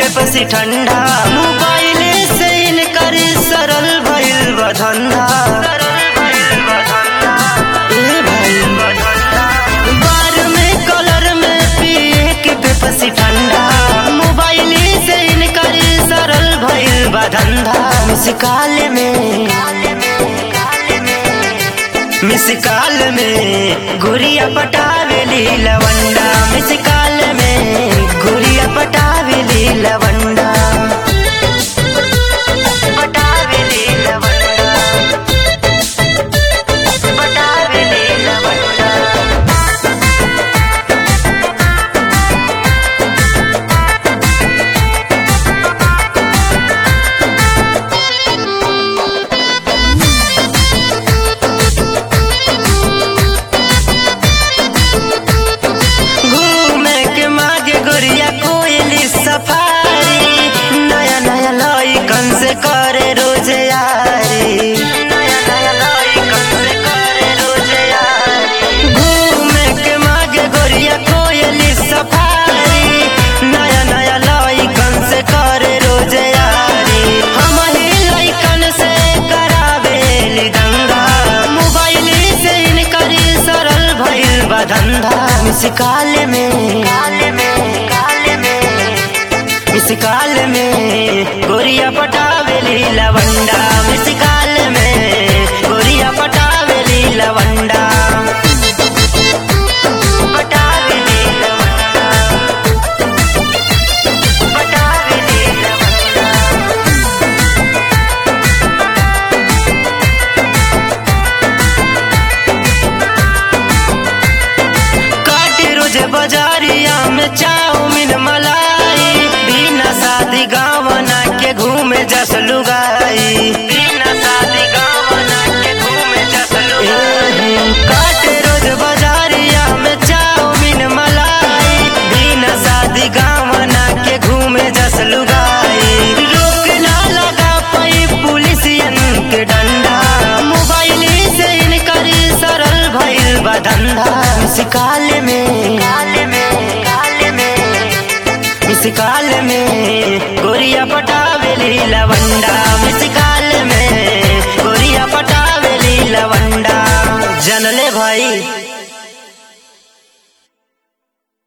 पे पसी ठंडा मोबाइल से इनकर सरल भइल बा धंधा ए भाई बार में कलर में पिए के पे पसी ठंडा मोबाइल से इनकर सरल भइल बा धंधा मुस्काल में मिसकाल में गुड़िया पटावेली लवंडा मिसकाल में गुड़िया पटावेली लवंडा पटावेली लवंडा पटावेली लवंडा घूमे के मागे गोरिया कोयली सफारी नया नया लइकन से करे रोज यारी नया नया लइकन से करे रोज यारी घूमे के मागे गोरिया कोयली सफारी नया नया लइकन से करे रोज यारी हम ही लइकन से करावेली दंगा मोबाइल से इनकर सरल भइल बा धंधा मिसकाल में मिसकाल में गोरिया पटावेली लवंडा मिसकाल में गोरिया पटावेली लवंडा पटावेली लवंडा पटावेली लवंडा काटे रोज बाजारिया में चाउमीन मलाई बिना शादी गावना के घूमे जस लुगाई बिना शादी गावना के घूमे जस लुगाई काटे रोज बाजारिया में चाउमीन मलाई बिना शादी गावना के घूमे जस लुगाई रोक ना लगा पाई पुलिसियन के डंडा मोबाइल से इनकर सरल भइल बा धंधा मिसकाल में मिसकाल में गोरिया पटावेली लवंडा